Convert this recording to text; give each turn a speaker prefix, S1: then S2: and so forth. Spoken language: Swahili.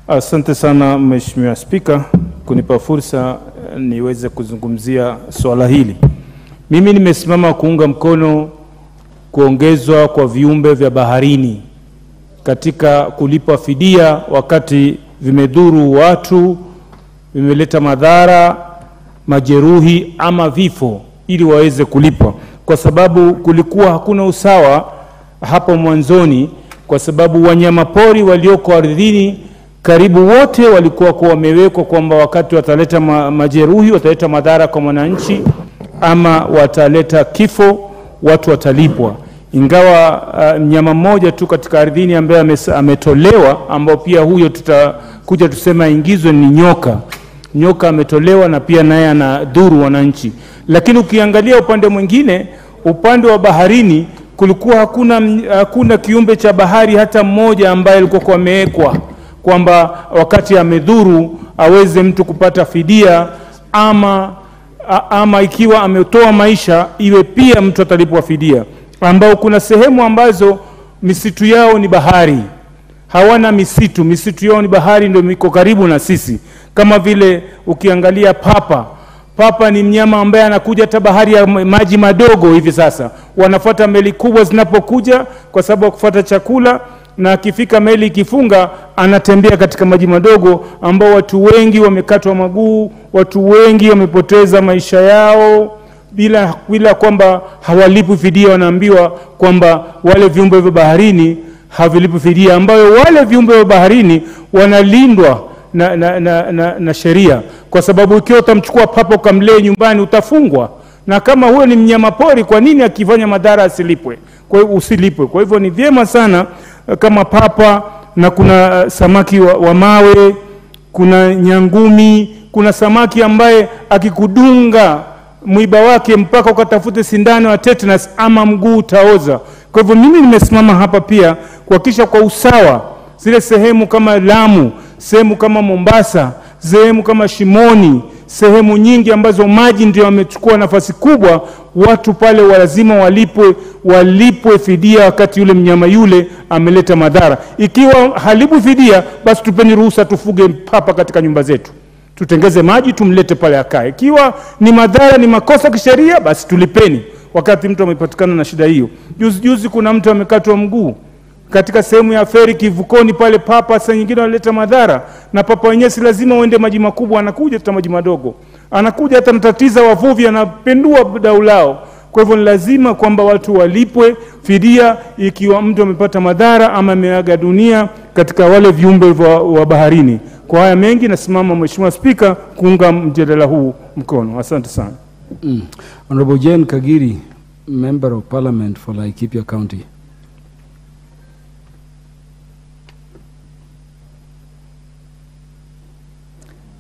S1: Asante sana Mheshimiwa Spika kunipa fursa eh, niweze kuzungumzia swala hili. Mimi nimesimama kuunga mkono kuongezwa kwa viumbe vya baharini katika kulipa fidia wakati vimedhuru watu, vimeleta madhara, majeruhi ama vifo, ili waweze kulipwa, kwa sababu kulikuwa hakuna usawa hapo mwanzoni, kwa sababu wanyamapori walioko ardhini karibu wote walikuwa kwa wamewekwa kwamba wakati wataleta ma, majeruhi wataleta madhara kwa mwananchi ama wataleta kifo, watu watalipwa. Ingawa uh, mnyama mmoja tu katika ardhini ambaye ames- ametolewa, ambao pia huyo tutakuja tuseme aingizwe ni nyoka. Nyoka ametolewa na pia naye anadhuru wananchi, lakini ukiangalia upande mwingine, upande wa baharini kulikuwa hakuna, hakuna kiumbe cha bahari hata mmoja ambaye alikuwa kwa amewekwa kwamba wakati amedhuru aweze mtu kupata fidia ama, a- ama ikiwa ametoa maisha iwe pia mtu atalipwa fidia, ambao kuna sehemu ambazo misitu yao ni bahari, hawana misitu, misitu yao ni bahari, ndio iko karibu na sisi, kama vile ukiangalia papa Papa ni mnyama ambaye anakuja hata bahari ya ma- maji madogo hivi sasa, wanafuata meli kubwa zinapokuja kwa sababu ya kufuata chakula, na akifika meli ikifunga, anatembea katika maji madogo, ambao watu wengi wamekatwa maguu, watu wengi wamepoteza maisha yao bila, bila kwamba hawalipwi fidia. Wanaambiwa kwamba wale viumbe vya baharini havilipwi fidia, ambayo wale viumbe vya baharini wanalindwa na, na, na, na, na sheria, kwa sababu ikiwa utamchukua papa ukamlee nyumbani utafungwa, na kama huyo ni mnyama pori, kwa nini akifanya madhara asilipwe? Kwa hiyo usilipwe. Kwa hivyo ni vyema sana eh, kama papa na kuna eh, samaki wa, wa mawe, kuna nyangumi, kuna samaki ambaye akikudunga mwiba wake mpaka ukatafute sindano ya tetanus ama mguu utaoza. Kwa hivyo mimi nimesimama hapa pia kuhakikisha kwa usawa zile sehemu kama Lamu, sehemu kama Mombasa, sehemu kama Shimoni, sehemu nyingi ambazo maji ndio yamechukua nafasi kubwa, watu pale wa lazima walipwe, walipwe fidia wakati yule mnyama yule ameleta madhara. Ikiwa halipwi fidia, basi tupeni ruhusa tufuge papa katika nyumba zetu tutengeze maji tumlete pale akae. Ikiwa ni madhara, ni makosa kisheria, basi tulipeni wakati mtu amepatikana na shida hiyo. Juzi juzi kuna mtu amekatwa mguu katika sehemu ya feri kivukoni pale, papa saa nyingine wanaleta madhara, na papa wenyewe si lazima uende maji makubwa, anakuja hata maji madogo, anakuja hata natatiza wavuvi, anapendua dau lao. Kwa hivyo ni lazima kwamba watu walipwe fidia ikiwa mtu amepata madhara ama ameaga dunia katika wale viumbe wa, wa baharini. Kwa haya mengi, nasimama Mheshimiwa Spika kuunga mjadala huu mkono. Asante sana.
S2: Mm. Honorable Jane Kagiri, Member of Parliament for Laikipia County.